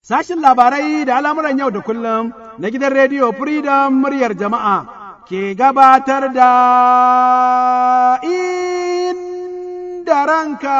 Sashin labarai da al'amuran yau da kullum na gidan rediyo Freedom muryar jama'a ke gabatar da inda ranka.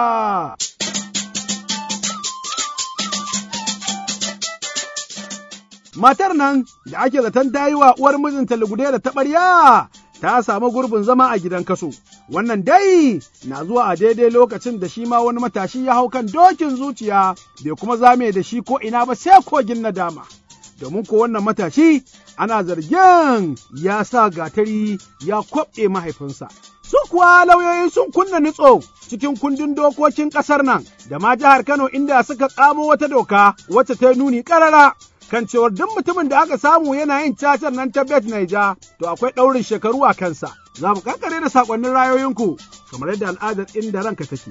Matar nan da ake zaton ta yi wa uwar mijinta lugude da taɓarya ta samu gurbin zama a gidan kaso. Wannan dai na zuwa a daidai lokacin da shi ma wani matashi ya hau kan dokin zuciya bai kuma zame da shi ko ina ba sai kogin nadama. Domin ko wannan matashi ana zargin ya sa gatari ya kwaɓe mahaifinsa. Su kuwa lauyoyi sun kunna nutso cikin kundin dokokin ƙasar nan da ma jihar Kano inda suka tsamo wata doka wacce ta nuni ƙarara kan cewar duk mutumin da aka samu yana yin cacar nan ta bet naija to akwai ɗaurin shekaru a kansa. Za mu kankare da saƙonnin rayoyinku kamar yadda al'adar inda ranka take.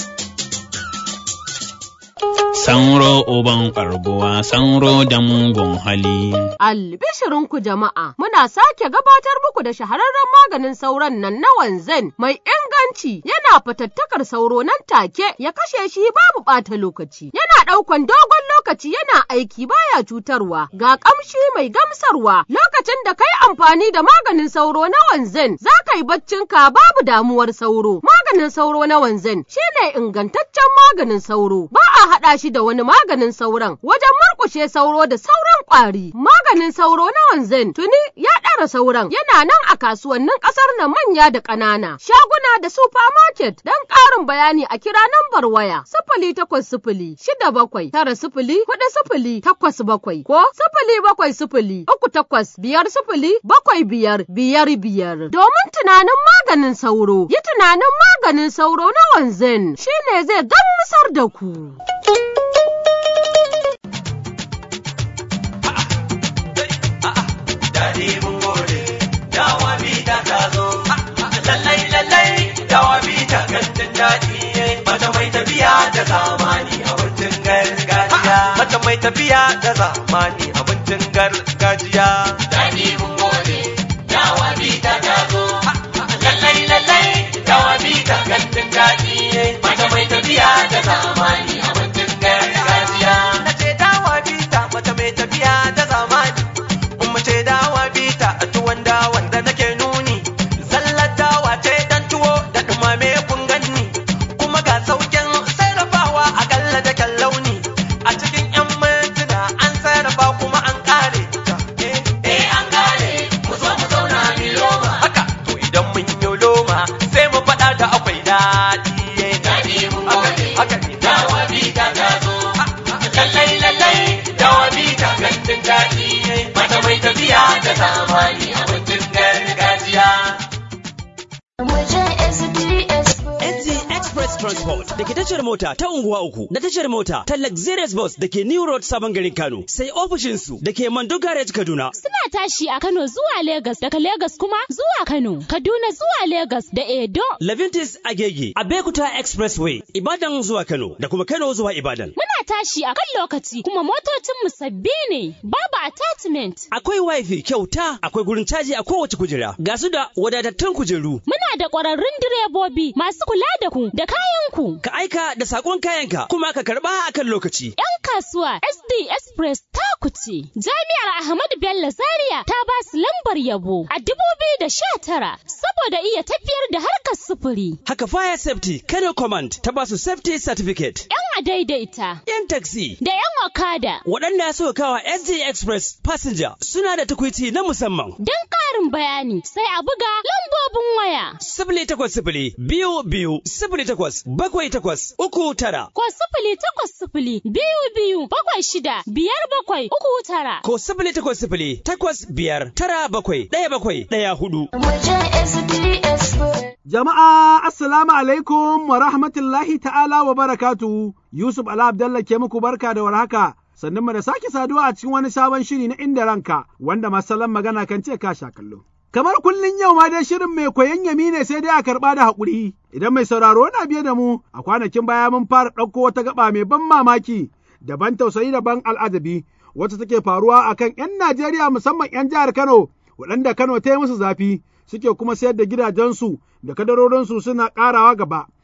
Sanro uban ƙarbuwa, sanro da mugun hali. Albishirinku jama'a, muna sake gabatar muku da shahararren maganin sauron nan na wanzan mai inganci yana fatattakar sauro nan take ya kashe shi babu ɓata lokaci. Yana ɗaukan dogon lokaci yana aiki baya cutarwa, ga ƙamshi mai gamsarwa lokacin da kai amfani da maganin sauro na wanzan za ka yi baccinka babu damuwar sauro. Maganin sauro na wanzan shine ingantaccen maganin sauro, ba a haɗa shi da wani maganin sauron wajen murƙushe sauro da sauran ƙwari. Maganin sauro na wanzan tuni ya ɗara sauran yana nan a kasuwannin ƙasar na manya da ƙanana, shaguna da supermarket don ƙarin bayani a kira nambar waya sifili takwas sifili shida bakwai tara sifili huɗu sifili takwas bakwai ko sifili bakwai sifili uku takwas biyar sifili bakwai biyar biyar biyar. Domin tunanin maganin sauro, yi tunanin maganin sauro na wanzan shine zai gamsar da ku. daɗi mun gode dawa bita ta zo lallai lallai dawa bita kantin daɗi mata mai tafiya da zamani abincin gargajiya mata mai tafiya da zamani abincin gargajiya daɗi mun gode dawa bita ta zo lallai lallai dawa bita kantin daɗi mata mai tafiya da zamani abincin gargajiya nace dawa bita mata mai tafiya da zamani ce dawa bita a tuwon dawan da nake nuni zallar dawa ce dan tuwo da dumame kun ganni kuma ga saukin sarrafawa a kalla da kyan launi a cikin yan mintuna an sarrafa kuma an kare eh an kare mu zo mu zauna mi loma haka to idan mun yi loma sai mu faɗa da akwai daɗi daɗi mun gode haka ne dawa bita ta zo lallai lallai dawa bita gandun daɗi mata mai tafiya da zamani abincin gargajiya. NZ Express Transport da ke tashar mota ta unguwa uku da tashar mota ta Luxurious Bus da ke New Road Sabon garin Kano sai ofishinsu da ke Mando Garage Kaduna. Suna tashi a Kano zuwa Legas daga Legas kuma zuwa Kano, Kaduna zuwa Legas da Edo. Levintis Agege, Abekuta Expressway, Ibadan zuwa Kano da kuma Kano zuwa Ibadan. Muna tashi a kan lokaci kuma motocinmu sabbi ne, babu attachment. Akwai wifi kyauta, akwai gurin caji a kowace kujera, ga su da wadatattun kujeru. Muna da ƙwararrun direbobi masu kula da ku da kayanku. Ka aika da sakon kayanka kuma ka karba a kan lokaci. 'Yan kasuwa SD Express ta kuce. Jami'ar Ahmadu Bello Zaria ta ba su lambar yabo a dubu biyu da sha tara saboda iya tafiyar da harkar sufuri. Haka Fire Safety Kano Command ta ba su Safety Certificate. 'Yan a daidaita. 'Yan taxi. Da 'yan okada. Waɗanda suka kawa SD Express Passenger suna da tukwici na musamman. Don ƙarin bayani sai a buga lambobin waya. Sifili takwas sifili biyu biyu sifili takwas bakwai takwas uku tara. Ko sifili takwas sifili biyu biyu bakwai shida biyar bakwai uku tara. Ko sifili takwas sifili takwas biyar tara bakwai ɗaya bakwai ɗaya hudu. Jama'a assalamu alaikum wa rahmatullahi ta'ala wa barakatu Yusuf Ala Abdallah ke muku barka da warhaka sannan mu da sake saduwa a cikin wani sabon shiri na inda ranka wanda masalan magana kan ce ka sha kallo. Kamar kullun yau ma dai shirin mai koyon yami ne sai dai a karɓa da haƙuri. Idan mai sauraro na biye da mu a kwanakin baya mun fara ɗauko wata gaba mai ban mamaki da ban tausayi da ban al'ajabi wacce take faruwa akan 'yan Najeriya musamman 'yan jihar Kano waɗanda Kano ta yi musu zafi suke kuma sayar da gidajensu da kadarorinsu suna ƙarawa gaba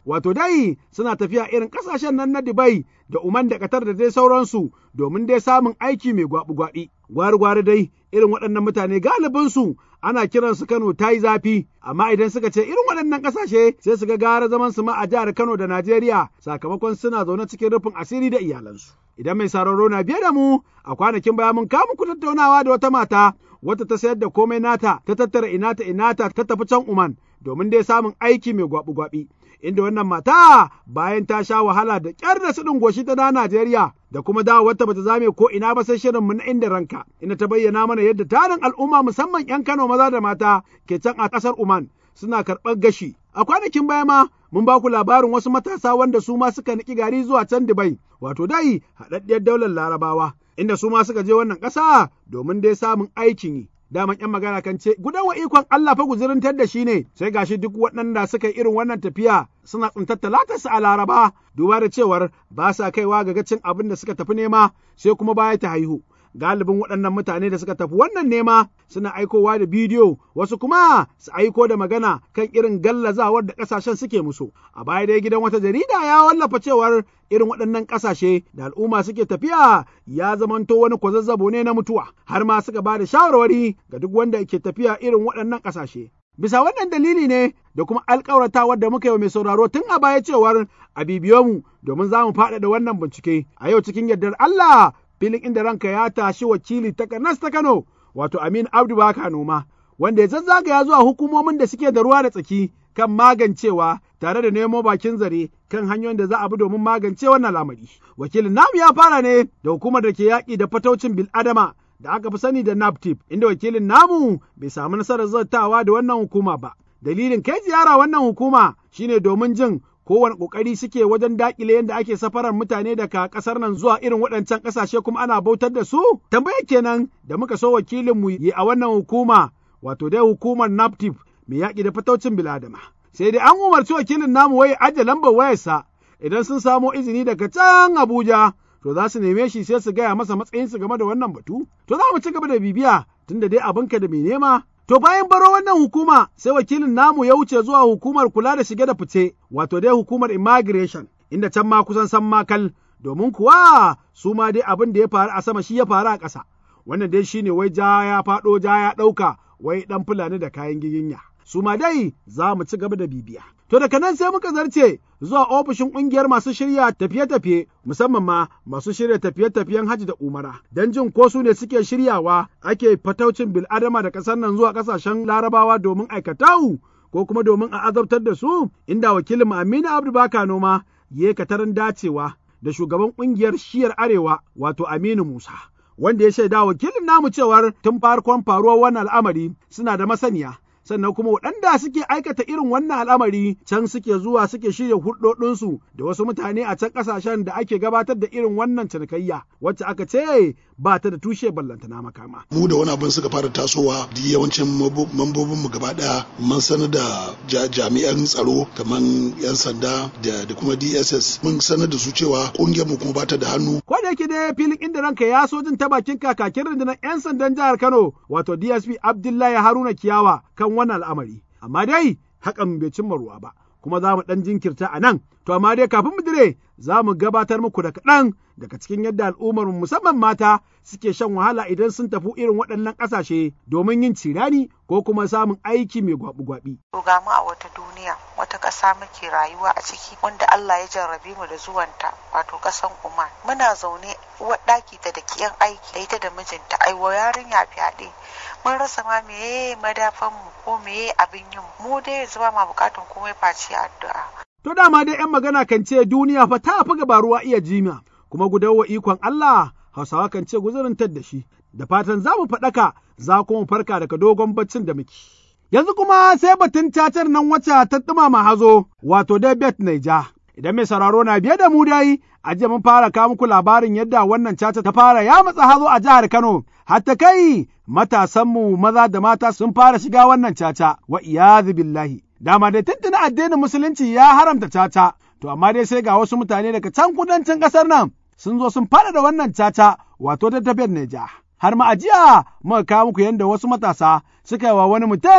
wato dai suna tafiya irin ƙasashen nan na Dubai da Uman da Qatar da dai sauransu domin dai samun aiki mai gwabi-gwabi. Gwari-gwari dai irin waɗannan mutane galibinsu ana kiransu Kano ta yi zafi, amma idan suka ce irin waɗannan ƙasashe sai su ga gara zaman su ma a jihar Kano da Najeriya sakamakon suna zaune cikin rufin asiri da iyalansu. Idan mai sararo na biye da mu a kwanakin baya mun kawo muku tattaunawa da wata mata wata ta sayar da komai nata ta tattara inata inata ta tafi can Uman domin dai samun aiki mai gwabi-gwabi. Inda wannan mata bayan ta sha wahala da ƙyar da suɗin goshi ta da Najeriya da kuma dawo wata bata zame ko ina ba sai shirin mu na inda ranka ina ta bayyana mana yadda tarin al'umma musamman 'yan Kano maza da mata ke can a ƙasar Uman suna karɓar gashi. A kwanakin baya ma mun ba ku labarin wasu matasa wanda su ma suka niki gari zuwa can Dubai, wato dai haɗaɗɗiyar daular Larabawa, inda su ma suka je wannan ƙasa domin dai samun aikin yi. Daman ‘yan magana kan ce, gudan wa ikon Allah fa guzurintar da shi ne, sai gashi duk waɗanda suka yi irin wannan tafiya suna tsintar talatarsu a Laraba, duba da cewar ba sa kaiwa ga gacin abin da suka tafi nema, sai kuma baya ta haihu. galibin waɗannan mutane da suka tafi wannan nema suna aikowa da bidiyo wasu kuma su aiko da magana kan irin gallazawar da ƙasashen suke musu a baya dai gidan wata jarida ya wallafa cewar irin waɗannan ƙasashe da al'umma suke tafiya ya zamanto wani kwazazzabo ne na mutuwa har ma suka ba da shawarwari ga duk wanda ke tafiya irin waɗannan ƙasashe Bisa wannan dalili ne da kuma alƙawaratawar da muka yi wa mai sauraro tun a baya cewar a bibiyo mu domin za mu faɗaɗa wannan bincike. A yau cikin yardar Allah filin inda ranka ya tashi wakili ta Kanas ta Kano wato Amin Abdu Baka Noma wanda ya zazzagaya zuwa hukumomin da suke da ruwa da tsaki kan magancewa tare da nemo bakin zare kan hanyoyin da za a bi domin magance wannan lamari. Wakilin namu ya fara ne da hukumar da ke yaƙi da fataucin bil'adama da aka fi sani da NAPTIP, inda wakilin namu bai samu nasarar zartawa da wannan hukuma ba. Dalilin kai ziyara wannan hukuma shine domin jin kowane ƙoƙari suke wajen daƙile yadda ake safarar mutane daga ƙasar nan zuwa irin waɗancan ƙasashe kuma ana bautar da su? Tambaya kenan da muka so wakilinmu yi a wannan hukuma, wato dai hukumar NAPTIP mai yaƙi da fataucin biladama. Sai dai an umarci wakilin namu wai ajiye lambar wayarsa idan sun samo izini daga can Abuja. to za su neme shi sai su gaya masa matsayinsu game da wannan batu? To za mu ci gaba da bibiya tunda dai abinka da mai nema. To bayan baro wannan hukuma sai wakilin namu ya wuce zuwa hukumar kula da shige da fice, wato dai hukumar immigration, inda can ma kusan san makal, domin kuwa su ma dai abin da ya faru a sama shi ya faru a ƙasa. Wannan dai shine wai ja ya faɗo ja ya ɗauka, wai ɗan fulani da kayan giginya. Su ma dai za mu ci gaba da bibiya. To daga nan sai muka zarce zuwa ofishin ƙungiyar masu shirya tafiye-tafiye musamman ma masu shirya tafiye-tafiyen hajji da umara don jin ko su ne suke shiryawa ake fataucin bil'adama da ƙasar nan zuwa ƙasashen larabawa domin aikatau ko kuma domin a azabtar da su inda wakilin Aminu Abdu Baka Noma ya katarin dacewa da shugaban ƙungiyar shiyar arewa wato Aminu Musa. Wanda ya shaida wakilin namu cewar tun farkon faruwar wannan al'amari suna da masaniya sannan kuma waɗanda suke aikata irin wannan al'amari can suke zuwa suke shirya hulɗoɗinsu da wasu mutane a can ƙasashen da ake gabatar da irin wannan cinikayya wacce aka ce ba ta da tushe ballantana makama. Mu da wani abin suka fara tasowa da yawancin mambobinmu gaba ɗaya mun sanar da jami'an tsaro kamar 'yan sanda da kuma DSS mun sanar da su cewa ƙungiyar mu kuma ba ta da hannu. Ko da yake dai filin inda ranka ya so jin ta bakin kakakin rundunar 'yan sandan jihar Kano wato DSP Abdullahi Haruna Kiyawa kan wannan al'amari, amma dai hakan bai cimma ruwa ba, kuma za mu ɗan jinkirta a nan, to amma dai kafin mu dire za mu gabatar muku da kaɗan daga cikin yadda al'ummar musamman mata suke shan wahala idan sun tafi irin waɗannan ƙasashe domin yin cirani ko kuma samun aiki mai gwabi-gwabi. To ga mu a wata duniya wata ƙasa muke rayuwa a ciki wanda Allah ya jarrabe mu da zuwanta wato ƙasan Oman. Muna zaune uwar ɗaki ta da kiyan aiki da ita da mijinta aiwa yarinya fyaɗe. Mun rasa ma meye madafan mu ko meye abin yin mu dai yanzu ba ma buƙatan komai face addu'a. To dama dai ‘yan magana kan ce duniya fa ta fi gaba ruwa iya jima, kuma gudawa ikon Allah Hausawa kan ce guzurin da shi, da fatan za mu faɗaka za kuma farka daga dogon baccin da muke. Yanzu kuma sai batun cacar nan wacce ta ɗumama hazo, wato dai bet Naija. Idan mai sauraro na biye da mu dai, a jiya mun fara kawo muku labarin yadda wannan caca ta fara ya matsa hazo a jihar Kano, hatta kai matasanmu maza da mata sun fara shiga wannan caca, wa iyazu billahi. Dama dai tuntuna addinin musulunci ya haramta caca, to amma dai sai ga wasu mutane daga can kudancin ƙasar nan sun zo sun fara da wannan caca wato ta tafiyar Neja. Har ma ajiya muka kawo muku yadda wasu matasa suka yi wa wani mutum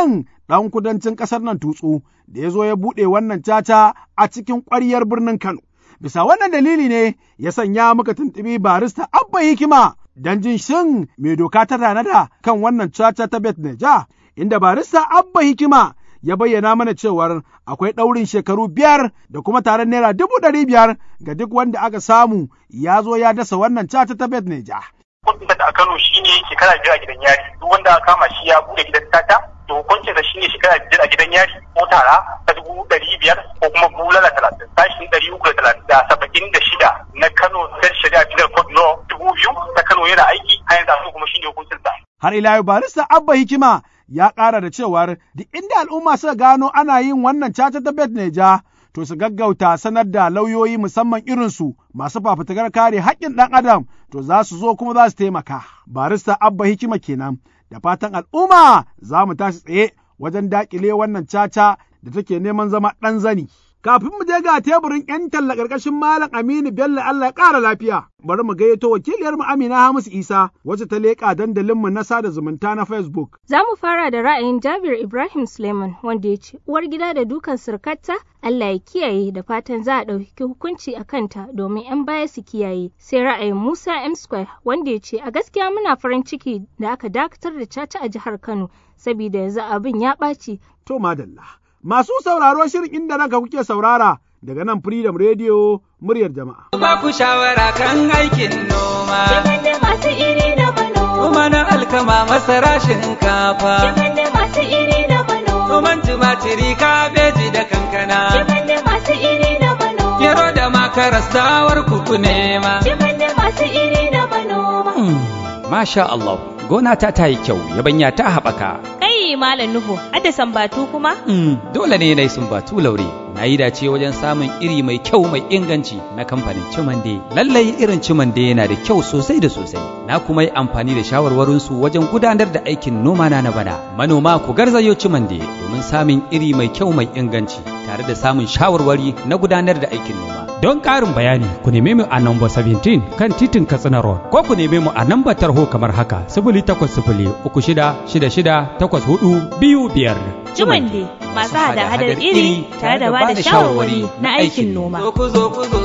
ɗan kudancin ƙasar nan tutsu da ya zo ya buɗe wannan caca a cikin ƙwaryar birnin Kano. Bisa wannan dalili ne ya sanya muka tuntuɓi barista Abba Hikima don jin shin mai doka ta tanada kan wannan caca ta Bet Neja, inda barista Abba Hikima ya bayyana mana cewar akwai ɗaurin shekaru biyar da kuma taron naira dubu ɗari biyar ga duk wanda aka samu ya zo ya dasa wannan caca ta Bet Neja. Hukuncin da a Kano shine shekara biyar a gidan yari, duk wanda aka kama shi ya bude gidan tata, to hukuncin da shine shekara biyar a gidan yari ko tara ta dubu ɗari biyar ko kuma bulala talatin, sashin ɗari uku da talatin da saba'in da shida na Kano State Shari'a Penal Code Law dubu biyu ta Kano yana aiki, har yanzu kuma shine hukuncin sa. Har ila yau barista Abba Hikima ya ƙara da cewar duk inda al'umma suka gano ana yin wannan caca ta bet neja to su gaggauta sanar da lauyoyi musamman irinsu masu fafutukar kare haƙƙin ɗan adam to za su zo kuma za su taimaka. Barista Abba Hikima kenan da fatan al'umma za mu tashi tsaye wajen daƙile wannan caca da take neman zama ɗan zani. Kafin mu je ga teburin 'yan talla ƙarƙashin Malam Aminu Bello Allah ya ƙara lafiya. Bari mu gayyato wakiliyar mu Amina Hamisu Isa wacce ta leƙa dandalinmu na sada zumunta na Facebook. Za mu fara da ra'ayin Jabir Ibrahim Suleiman wanda ya ce uwar gida da dukan surkatta Allah ya kiyaye da fatan za a ɗauki hukunci a kanta domin 'yan baya su kiyaye. Sai ra'ayin Musa M Square wanda ya ce a gaskiya muna farin ciki da aka dakatar da caca a jihar Kano saboda yanzu abin ya ɓaci. To madalla. Masu sauraro shirin inda ranka kuke saurara daga nan Freedom Radio muryar jama'a. Ba ku shawara kan aikin noma. Shigar da masu iri na mano. Kuma na alkama masara shinkafa. Shigar da masu iri na mano. Noman tumatiri kabeji da kankana. Shigar da masu iri na mano. Gero da makaras dawar kuku nema. Shigar da masu iri na mano. Masha Allah, gona ta ta yi kyau, yabanya ta haɓaka. Kai Malam Nuhu, adda sambatu kuma? Dole ne na yi sumbatu laure. Na yi dace wajen samun iri mai kyau mai inganci na kamfanin Cimande. Lallai irin Cimande yana da kyau sosai da sosai. Na kuma yi amfani da shawarwarinsu wajen gudanar da aikin noma na na bana. Manoma ku garzayo Cimande domin samun iri mai kyau mai inganci tare da samun shawarwari na gudanar da aikin noma. Don ƙarin bayani ku neme mu a namba 17 kan titin Katsina Road ko ku neme mu a namba tarho kamar haka sifili takwas sifili uku shida shida shida takwas hudu biyu biyar. Jumande masu hada-hadar iri tare da ba da shawarwari na aikin noma. Zo ku zo ku zo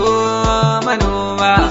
manoma.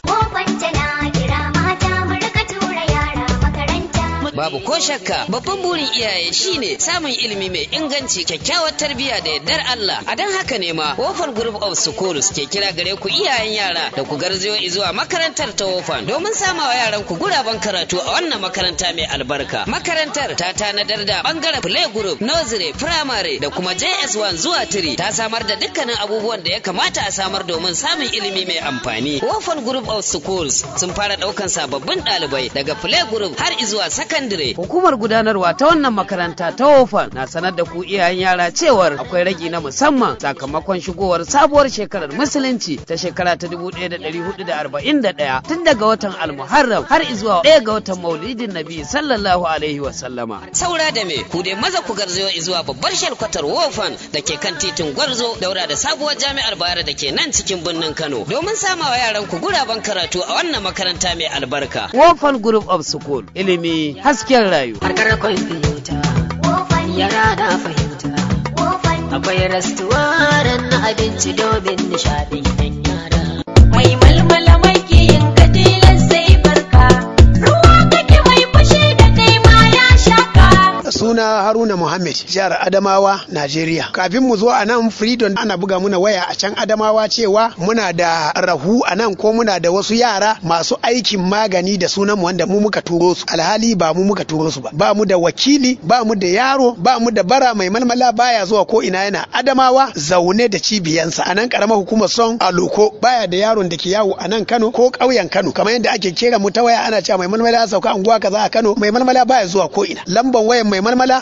Babu ko shakka babban burin iyaye shine samun ilimi mai inganci kyakkyawar tarbiyya da yardar Allah. A don haka ne ma Wofan Group of Schools ke kira gare ku iyayen yara da ku garzayo zuwa makarantar ta Wofan domin samawa yaran ku guraben karatu a wannan makaranta mai albarka. Makarantar ta tanadar da bangaren play group, nursery, primary da kuma JS1 zuwa 3 ta samar da dukkanin abubuwan da ya kamata a samar domin samun ilimi mai amfani. Wofan Group of Schools sun fara daukan sababbin ɗalibai daga play group har izuwa secondary Hukumar gudanarwa ta wannan makaranta ta Wofan na sanar da ku iyayen yara cewar akwai ragi na musamman sakamakon shigowar sabuwar shekarar musulunci ta shekara ta 1441 tun daga watan Almuharram har izuwa ɗaya ga watan Maulidin Nabi sallallahu alaihi wa sallama. Saura da me ku dai maza ku garzayo izuwa babbar shalkwatar Wofan da ke kan titin Gwarzo daura da sabuwar jami'ar Bayero da ke nan cikin birnin Kano domin samawa yaran ku guraben karatu a wannan makaranta mai albarka. Wofan Group of School ilimi hasken rayu. Harkar kwamfuta, yara na fahimta. Akwai rastuwaran na abinci domin nishaɗin yan yara. Mai malmala mai yin katilan sai barka. Ruwa kake mai fushi da kai ma ya shaka. Suna Haruna Muhammad, jihar Adamawa, Najeriya. Kafin mu zo a nan Freedom ana buga muna waya a can Adamawa cewa muna da rahu a nan ko muna da wasu yara masu aikin magani da sunan mu wanda mu muka turo su. Alhali ba mu muka turo su ba. Ba mu da wakili, ba mu da yaro, ba mu da bara mai malmala baya zuwa ko ina yana Adamawa zaune da cibiyansa. A nan karamar hukumar son Aloko baya da yaron da ke yawo a nan Kano ko ƙauyen Kano. Kamar yadda ake kera mu ta waya ana cewa mai malmala ya sauka unguwa kaza a Kano. Mai malmala baya zuwa ko ina. Lamban wayan mai malmala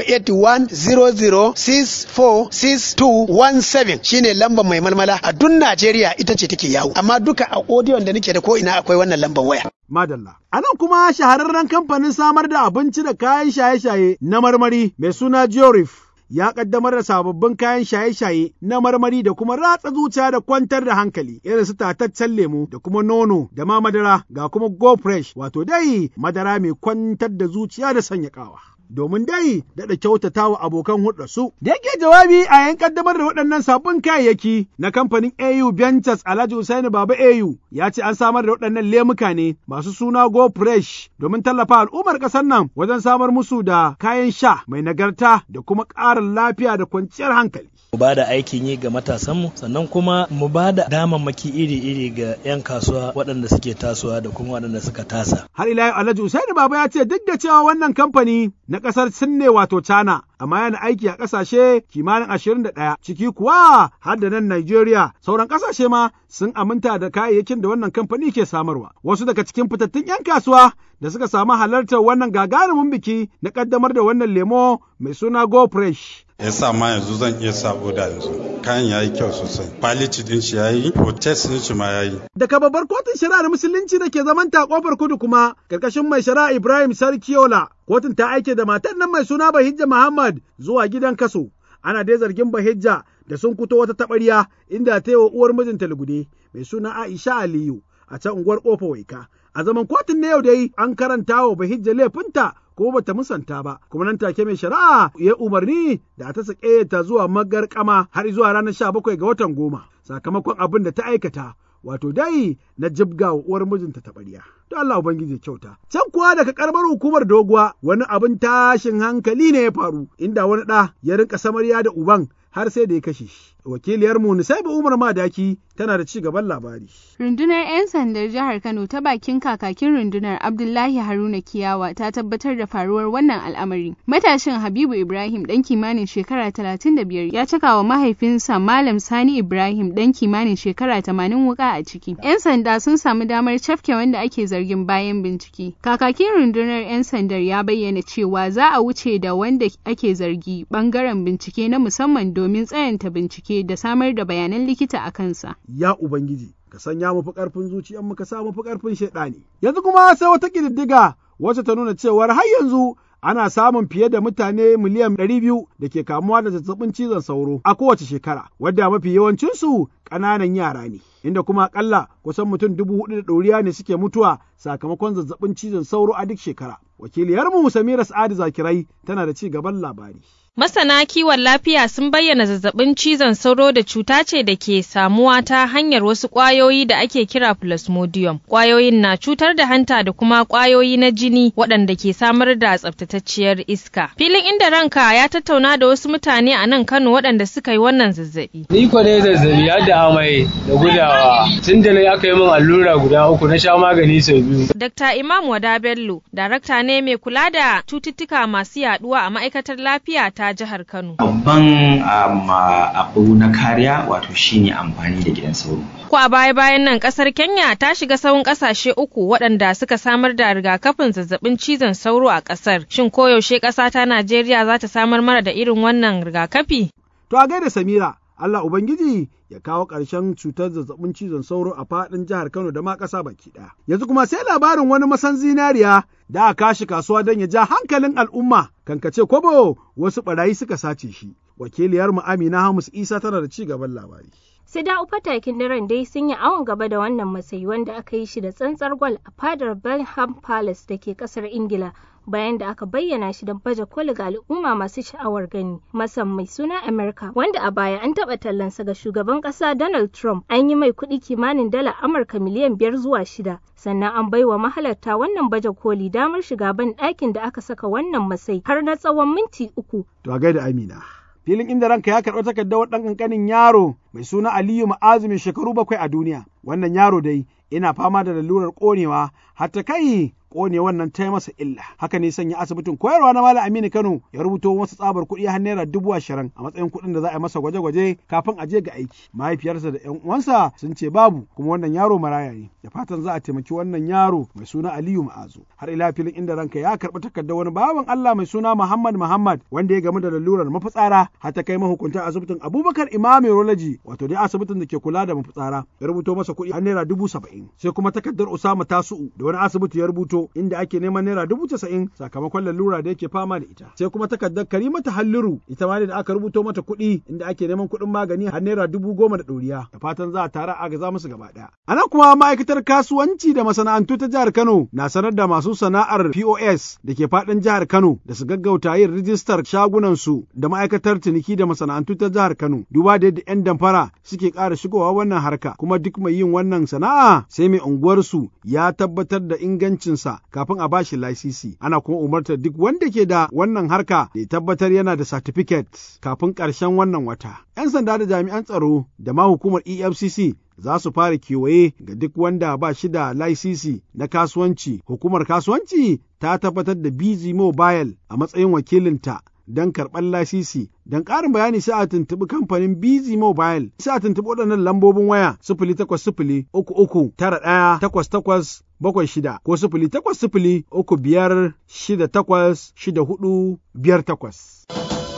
08100646217 shine lambar mai malmala a duk Najeriya ita ce take yawo amma duka a odiyon da nake da ko ina akwai wannan lambar waya Madalla. A nan kuma shahararren kamfanin samar da abinci da kayan shaye-shaye na marmari mai suna Georif ya kaddamar da sababbin kayan shaye-shaye na marmari da kuma ratsa zuciya da kwantar da hankali irin su tataccen lemu da kuma nono da ma madara ga kuma go fresh wato dai madara mai kwantar da zuciya da sanya kawa. domin dai daɗa kyautata wa abokan hulɗarsu. Da yake jawabi a yayin ƙaddamar da waɗannan sabbin kayayyaki na kamfanin AU Ventures Alhaji Usaini Baba AU ya ce an samar da waɗannan lemuka ne masu suna Go Fresh domin tallafa al'ummar ƙasar nan wajen samar musu da kayan sha mai nagarta da kuma ƙarin lafiya da kwanciyar hankali. mu ba da aikin yi ga matasanmu sannan kuma mu ba da damammaki iri-iri ga 'yan kasuwa waɗanda suke tasowa da kuma waɗanda suka tasa. Har ila yau Alhaji Usaini Baba ya ce duk da cewa wannan kamfani na ƙasar Sin ne wato China amma yana aiki a ƙasashe kimanin ashirin da ɗaya ciki kuwa har da nan Najeriya sauran ƙasashe ma sun aminta da kayayyakin da wannan kamfani ke samarwa. Wasu daga cikin fitattun 'yan kasuwa da suka samu halartar wannan gagarumin biki na ƙaddamar da wannan lemo mai suna Go Fresh. ya sa ma yanzu zan iya sa oda yanzu kayan yayi kyau sosai quality din shi yayi protest din shi ma yayi daga babbar kotun shari'ar musulunci da ke zaman ta kofar kudu kuma karkashin mai shari'a Ibrahim Sarkiola kotun ta aike da matar nan mai suna Bahijja Muhammad zuwa gidan kaso ana dai zargin Bahijja da sun kuto wata taɓarya inda ta yi wa uwar mijinta lugude mai suna Aisha Aliyu a can unguwar kofa waika a zaman kotun na yau dai an karanta wa Bahijja laifinta ko bata musanta ba kuma nan take mai shari'a ya umarni da ta sake ta zuwa magarkama har zuwa ranar sha bakwai ga watan goma sakamakon abin da ta aikata wato dai na jibga wa uwar mijinta ta ɓarya. To Allah Ubangiji kyauta. Can kuwa daga karamar hukumar doguwa wani abin tashin hankali ne ya faru inda wani ɗa ya rinka samarya da uban har sai da ya kashe shi. Wakiliyar mu Nisaiba Umar Madaki tana da ci gaban labari. Rundunar 'yan sandar jihar Kano ta bakin kakakin rundunar Abdullahi Haruna Kiyawa ta tabbatar da faruwar wannan al'amari. Matashin Habibu Ibrahim dan kimanin shekara 35 ya caka wa mahaifinsa Malam Sani Ibrahim dan kimanin shekara 80 wuka a ciki. 'Yan sanda sun samu damar cafke wanda ake zargin bayan bincike. Kakakin rundunar 'yan sandar ya bayyana cewa za a wuce da wanda ake zargi bangaren bincike na musamman domin tsayanta bincike da samar da bayanan likita a kansa. Ya Ubangiji, ka sanya mu fi ƙarfin zuciyar mu ka sa mu fi ƙarfin shaiɗani. Yanzu kuma sai wata ƙididdiga wacce ta nuna cewar har yanzu ana samun fiye da mutane miliyan ɗari biyu da ke kamuwa da zazzabin cizon sauro a kowace shekara, wadda mafi yawancinsu ƙananan yara ne. Inda kuma akalla kusan mutum dubu hudu da ɗoriya ne suke mutuwa sakamakon zazzabin cizon sauro a duk shekara. Wakiliyarmu Samira Sa'adu Zakirai tana da ci gaban labari. Masana kiwon lafiya sun bayyana zazzabin cizon sauro da cuta ce da ke samuwa ta hanyar wasu ƙwayoyi da ake kira plasmodium. Ƙwayoyin na cutar da hanta da kuma ƙwayoyi na jini waɗanda ke samar da tsaftatacciyar iska. Filin inda ranka ya tattauna da wasu mutane a nan Kano waɗanda suka yi wannan zazzabi. Ni ko dai zazzabi har da amai da gudawa. Tun da na aka yi min allura guda uku na sha magani sau biyu. Dr. Imam Wada Bello, darakta ne mai kula da cututtuka masu yaduwa a ma'aikatar lafiya ta ta jihar Kano. Babban abu na kariya wato shine amfani da gidan sauro. Ko a baya bayan nan kasar Kenya ta shiga sahun kasashe uku waɗanda suka samar da rigakafin zazzabin cizon sauro a kasar. Shin koyaushe ƙasa ta Najeriya za ta samar mana da irin wannan rigakafi? To a gaida Samira, Allah Ubangiji ya kawo ƙarshen cutar zazzabin cizon sauro a faɗin jihar Kano da ma ƙasa baki ɗaya. Yanzu kuma sai labarin wani masan zinariya da aka kashi kasuwa don ya ja hankalin al'umma kankace kwabo wasu ɓarayi suka sace shi. Wakiliyarmu Amina Hamus Isa tana da ci gaban labari. sai da fatakin daren dai sun yi awon gaba da wannan matsayi wanda aka yi shi da tsantsar gwal a fadar Bellingham Palace da ke kasar Ingila bayan da aka bayyana shi don baje koli ga al'umma masu sha'awar gani masan mai suna America wanda a baya an taɓa tallansa ga shugaban ƙasa Donald Trump an yi mai kuɗi kimanin dala Amurka miliyan biyar zuwa shida sannan an bai wa mahalarta wannan baje koli damar shiga ban ɗakin da aka saka wannan masai har na tsawon minti uku. To a gaida Amina. filin inda ranka ya karɓi takardar ɗan ƙanƙanin yaro mai suna Aliyu Ma'azu mai shekaru bakwai a duniya. Wannan yaro dai ina fama da lalurar ƙonewa har ta kai ƙone wannan ta masa illa. Haka ne sanya asibitin koyarwa na Malam Aminu Kano ya rubuto masa tsabar kuɗi har naira dubu ashirin a matsayin kuɗin da za a yi masa gwaje-gwaje kafin a je ga aiki. Mahaifiyarsa da ƴan uwansa sun ce babu kuma wannan yaro maraya ne. Da fatan za a taimaki wannan yaro mai suna Aliyu Ma'azu. Har ila filin inda ranka ya karɓi takardar wani baban Allah mai suna Muhammad Muhammad wanda ya gamu da lalurar mafitsara har ta kai mahukuntan asibitin Abubakar Imam Urology wato dai asibitin da ke kula da mafitsara ya rubuto masa kuɗi har naira dubu saba'in. Sai kuma takardar Usama Tasu'u da wani asibiti ya rubuto Kano inda ake neman naira dubu casa'in sakamakon lalura da yake fama da ita. Sai kuma takardar Karimata Halliru ita ma da aka rubuto mata kuɗi inda ake neman kuɗin magani har naira dubu goma da ɗoriya. Da fatan za a tara a gaza musu gaba ɗaya. A nan kuma ma'aikatar kasuwanci da masana'antu ta jihar Kano na sanar da masu sana'ar POS da ke faɗin jihar Kano da su gaggauta yin rijistar shagunansu da ma'aikatar ciniki da masana'antu ta jihar Kano. Duba da yadda 'yan damfara suke ƙara shigowa wannan harka kuma duk mai yin wannan sana'a sai mai unguwarsu ya tabbatar da ingancinsa kafin a bashi lasisi. Ana kuma umartar duk wanda ke da wannan harka da ya tabbatar yana da certificate kafin ƙarshen wannan wata. 'Yan sanda da jami'an tsaro da ma hukumar EFCC za su fara kewaye ga duk wanda ba shi da laisisi na kasuwanci. Hukumar kasuwanci ta tabbatar da BG Mobile a matsayin wakilinta don karɓar lasisi. Don ƙarin bayani sai a tuntuɓi kamfanin BZ Mobile sai a tuntuɓi waɗannan lambobin waya sifili takwas sifili uku uku tara ɗaya takwas takwas bakwai shida ko sifili takwas sifili uku biyar shida takwas shida hudu biyar takwas.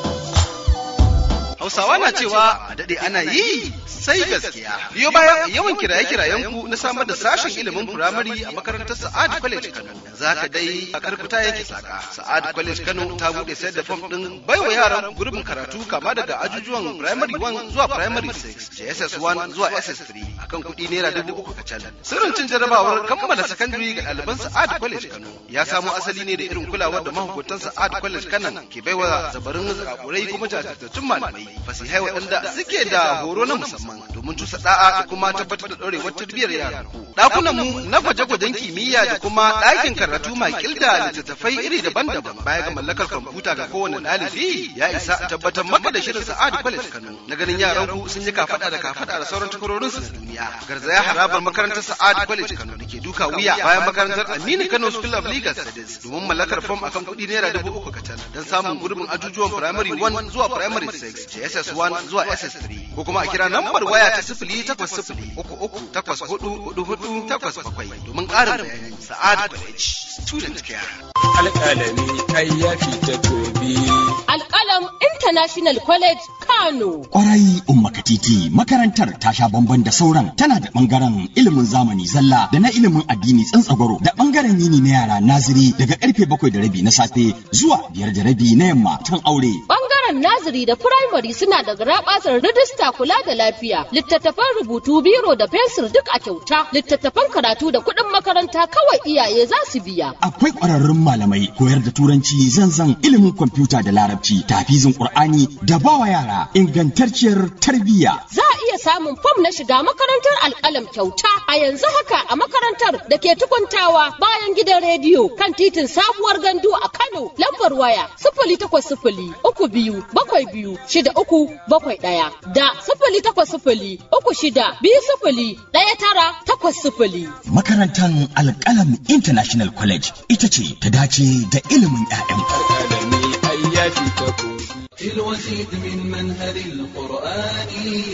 Hausawa na cewa a daɗe ana yi sai gaskiya. Biyo bayan yawan kiraye-kirayen ku na samar da sashen ilimin firamare a makarantar Sa'ad College Kano. Za ka dai a karfita yake saka. Sa'ad College Kano ta buɗe sayar da fom ɗin baiwa yaran gurbin karatu kama daga ajujuwan primary 1 zuwa primary 6, JSS 1 zuwa SS 3 akan kuɗi naira dubu uku kacal. Sirrin cin jarabawar kammala sakandare ga ɗaliban Sa'ad College Kano ya samo asali ne da irin kulawar da mahukuntan Sa'ad College Kano ke baiwa zabarin zakakurai kuma jajirtattun malamai fasihai waɗanda suke da horo na musamman domin cusa da'a da kuma tabbatar da ɗorewar tarbiyyar yaran ku. Ɗakunan mu na gwaje-gwajen kimiyya da kuma ɗakin karatu makil da littattafai iri daban-daban baya ga mallakar kwamfuta ga kowane ɗalibi ya isa tabbatar maka da shirin Sa'ad College Kano na ganin yaran ku sun yi kafaɗa da kafaɗa da sauran takwarorin su na duniya. Garzaya harabar makarantar Sa'ad College Kano da ke duka wuya bayan makarantar Aminu Kano School of Legal Studies domin mallakar fom akan kuɗi naira dubu uku kacal don samun gurbin ajujuwan primary 1 zuwa primary 6 SS1 zuwa SS3 ko kuma a kira lambar waya ta sifili takwas sifili uku uku takwas hudu hudu hudu takwas bakwai domin ƙarin bayani Sa'ad College Student Care. Alƙalami kai ya fita gobe. Alƙalam International College Kano. Kwarai Umma Katiti makarantar ta sha bamban da sauran tana da bangaren ilimin zamani zalla da na ilimin addini tsantsagwaro da bangaren yini na yara naziri daga karfe bakwai da rabi na safe zuwa biyar da rabi na yamma kan aure. Bangaren naziri da firamare suna da garabasar rijista kula da lafiya, littattafan rubutu biro da fensir duk a kyauta, littattafan karatu da kuɗin makaranta kawai iyaye za su biya. Akwai ƙwararrun malamai koyar da turanci zanzan ilimin kwamfuta da larabci tafizin ƙur'ani da bawa yara ingantacciyar tarbiyya. Za a iya samun fom na shiga makarantar alƙalam kyauta a yanzu haka a makarantar da ke tukuntawa bayan gidan rediyo kan titin sabuwar gandu a Kano lambar waya sifili takwas sifili uku biyu bakwai biyu shida uku bakwai ɗaya da sifili takwas sifili uku shida biyu sifili ɗaya tara takwas sifili. Makarantar Alƙalam International College ita ce ta dace da ilimin 'ya'yanku. Alƙalami ai ya fita gobe. في الوسيط من منهل القرآن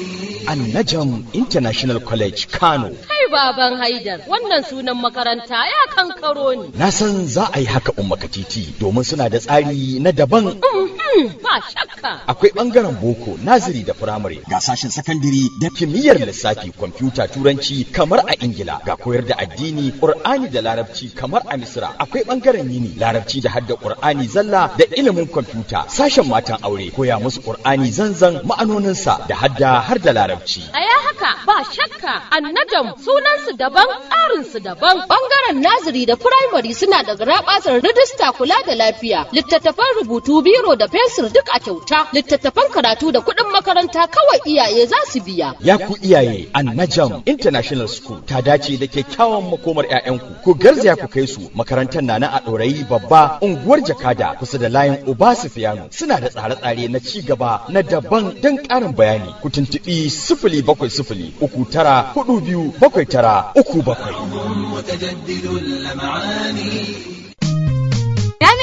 Annajam International College Kano. Kai baban Haidar, wannan sunan makaranta ya kankaro ni. Na san za a yi haka umma katiti domin suna da tsari na daban. Ba shakka. Akwai ɓangaren boko, naziri da firamare, ga sashen sakandire da kimiyyar lissafi, kwamfuta, turanci kamar a Ingila, ga koyar da addini, Ƙur'ani da larabci kamar a Misira. Akwai ɓangaren yini, larabci da hadda Ƙur'ani zalla da ilimin kwamfuta, sashen matan aure, koya musu Ƙur'ani zanzan ma'anoninsa da hadda har da larabci. A ya haka ba shakka annajam sunansu daban tsarinsu daban bangaren naziri da firamare suna da garabasar rijista kula da lafiya littattafan rubutu biro da fensir duk a kyauta littattafan karatu da kuɗin makaranta kawai iyaye za su biya. Ya ku iyaye Annajam International School ta dace da kyakkyawan makomar 'ya'yanku ku garzaya ku kai su makarantar na na a ɗorayi babba unguwar jakada kusa da layin Uba Sufiyanu suna da tsare-tsare na ci gaba na daban don ƙarin bayani ku tuntuɓi sifili bakwai sifili uku tara hudu biyu bakwai tara uku bakwai. متجدد اللمعان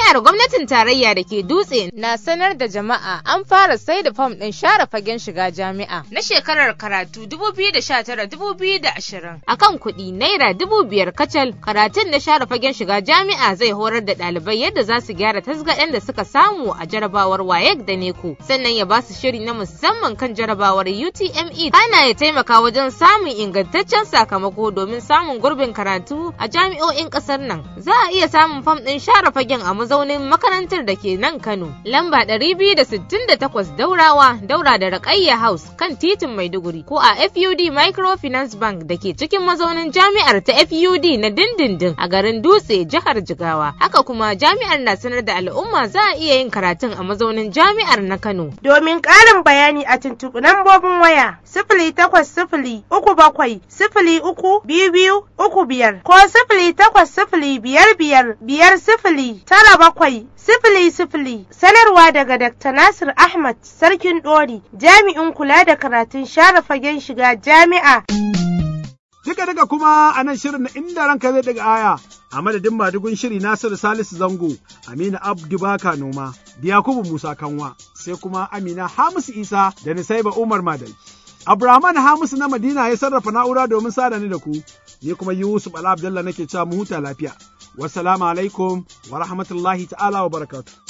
Jami'ar gwamnatin tarayya da ke dutse na sanar da jama'a an fara sai da fam ɗin share fagen shiga jami'a na shekarar karatu 2019-2020 akan kuɗi naira dubu biyar kacal karatun na share fagen shiga jami'a zai horar da ɗalibai yadda za su gyara tasgaɗen da suka samu a jarabawar WAEC da NECO sannan ya ba su shiri na musamman kan jarabawar UTME ana ya taimaka wajen samun ingantaccen sakamako domin samun gurbin karatu a jami'o'in ƙasar nan za a iya samun fam ɗin share fagen a mazaunin makarantar da ke nan Kano lamba 268 Daurawa Daura da Raƙayya House kan titin Maiduguri ko a FUD Microfinance Bank da ke cikin mazaunin jami'ar ta FUD na dindindin a garin Dutse jihar Jigawa haka kuma jami'ar na sanar da al'umma za a iya yin karatun a mazaunin jami'ar na Kano domin ƙarin bayani a tuntuɓi lambobin waya sifili takwas sifili uku bakwai sifili uku biyu biyu uku biyar ko sifili takwas sifili biyar biyar biyar sifili tara bakwai sifili sifili sanarwa daga Dr. Nasir Ahmad Sarkin Ɗori jami'in kula da karatun share fagen shiga jami'a. Duka daga kuma a nan shirin na inda ranka zai daga aya a madadin madugun shiri Nasiru Salisu Zango, Aminu Abdu Baka Noma, da Yakubu Musa Kanwa, sai kuma Amina Hamisu Isa da Nisaiba Umar Madai. Abraman Hamisu na Madina ya sarrafa na'ura domin sada ni da ku, ni kuma Yusuf Ala Abdullah nake cewa mu huta lafiya. Wassalamu alaikum wa rahmatullahi ta'ala wa barakatuh.